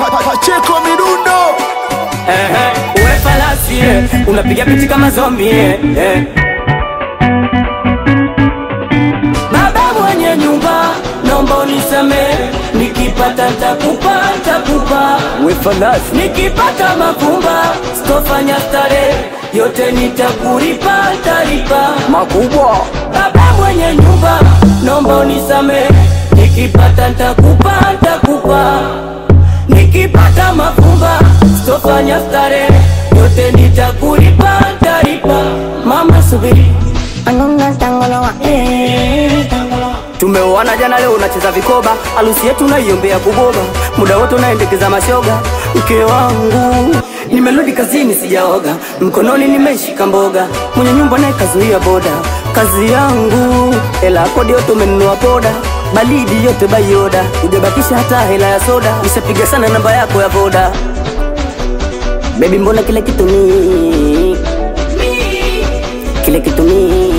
Pacheko midundo Ehe, uwe falasi eh, unapiga pichi kama zombi eh, eh. Baba mwenye nyumba, naomba unisamehe, nikipata ntakupa ntakupa, we falasi nikipata mavumba sitofanya starehe, yote nitakulipa ntalipa. makubwa Baba mwenye nyumba, naomba unisamehe, nikipata ntakupa ntakupa, nikipata mafumba sitofanya starehe, yote nitakulipa ntalipa. Mama subiri, Anunga tangoloa, eh, tangoloa. tumeoana jana, leo unacheza vikoba, harusi yetu naiombea kuboba, muda wote unaendekeza mashoga. Mke wangu nimerudi kazini, sijaoga, mkononi nimeshika mboga, mwenye nyumba naye kazuia boda. Kazi yangu hela kodi yote umenunua poda, baridi yote bayoda, hujabakisha hata hela ya soda, nishapiga sana namba yako ya voda. Baby, mbona kile kitu ni kile kitu ni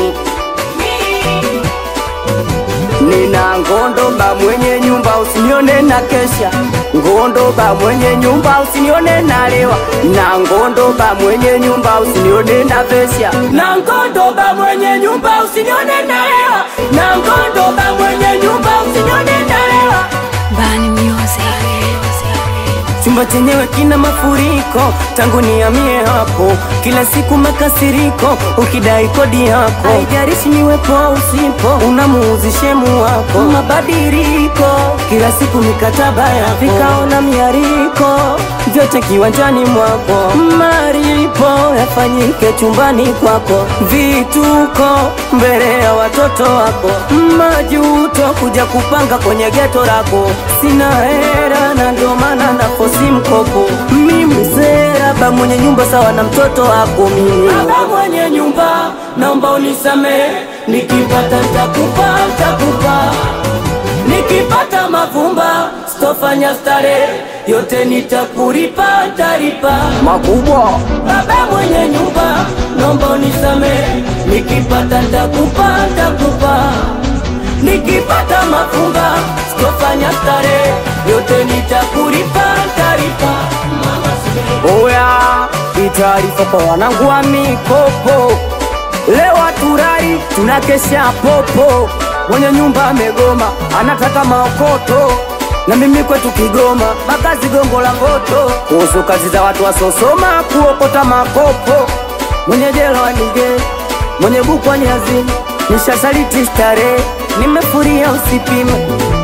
Nina ngondoba mwenye nyumba usinione na kesha, ngondoba mwenye nyumba usinione na lewa, na ngondoba mwenye nyumba usinione na vesha, na ngondoba mwenye nyumba usinione na lewa, na ngondoba mwenye nyumba usinione na lewa. Bani music. Chumba chenyewe kina mafuriko, tangu nihamie hapo, kila siku makasiriko, ukidai kodi yako, haijalishi niwepo au usipo, unamuuzi shemu wako, mabadiliko, kila siku mikataba yako, vikao na miariko, vyote kiwanjani mwako, maripo yafanyike chumbani kwako, vituko mbele ya watoto wako, majuto kuja kupanga kwenye geto lako, sina hera na ndio maana nafosi mkopo. Mimi sera ba mwenye nyumba sawa na mtoto wako mimi. Baba mwenye nyumba, naomba unisamehe, nikipata ntakupa ntakupa, nikipata mavumba sitofanya starehe, yote nitakulipa ntalipa. makubwa Baba mwenye nyumba, naomba unisamehe, nikipata ntakupa ntakupa, nikipata mafumba sitofanya starehe, yote nitakulipa ntalipa. oya itaarifa kwa wanangu wa mikopo leo haturai tunakesha popo mwenye nyumba amegoma anataka maokoto na mimi kwetu Kigoma makazi gongo la mboto kuhusu kazi za watu wasosoma kuokota makopo mwenye jela wanige mwenye bukwa nyazi nishasaliti starehe nimefuria usipime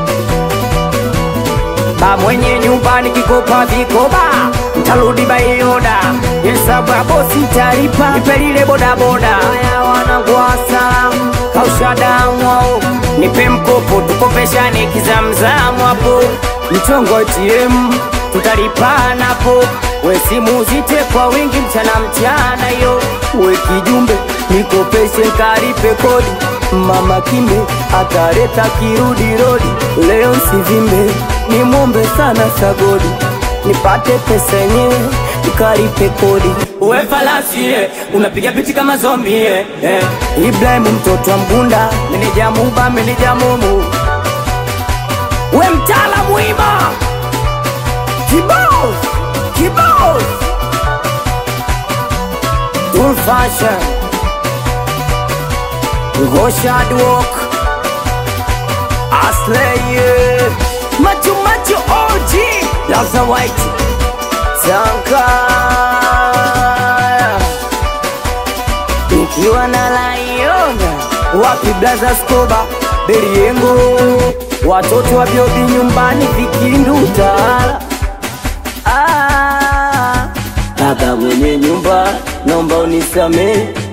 ba mwenye nyumba nikikopa vikoba ntarudi baioda hesabu ya bosi taripa nipelile bodaboda aya wanangwasa kausha damu ao nipe mkopo tukopeshane kizamzamu hapo mchongo ATM tutalipanapo we simu zite kwa wingi mchana mchana yo we kijumbe nikopeshe nkaripe kodi mama kimbe ataleta kirudi rodi leo sivimbe nimwombe sana sagodi nipate pesa yenyewe nikalipe kodi Uwe falasi eh, unapiga pichi kama zombi eh, eh. Ibrahim mtoto wa Mgunda, meneja Muba, meneja Mumu, we mtaalamu ima kibos kibos Full fashion Goshad walk Asleye Machu Machu OG Laza White Sankaya nikiwa na laiona wapi blaza skoba beriengo watoto wa biobi nyumbani vikindu utawala ah, baba mwenye nyumba naomba unisamee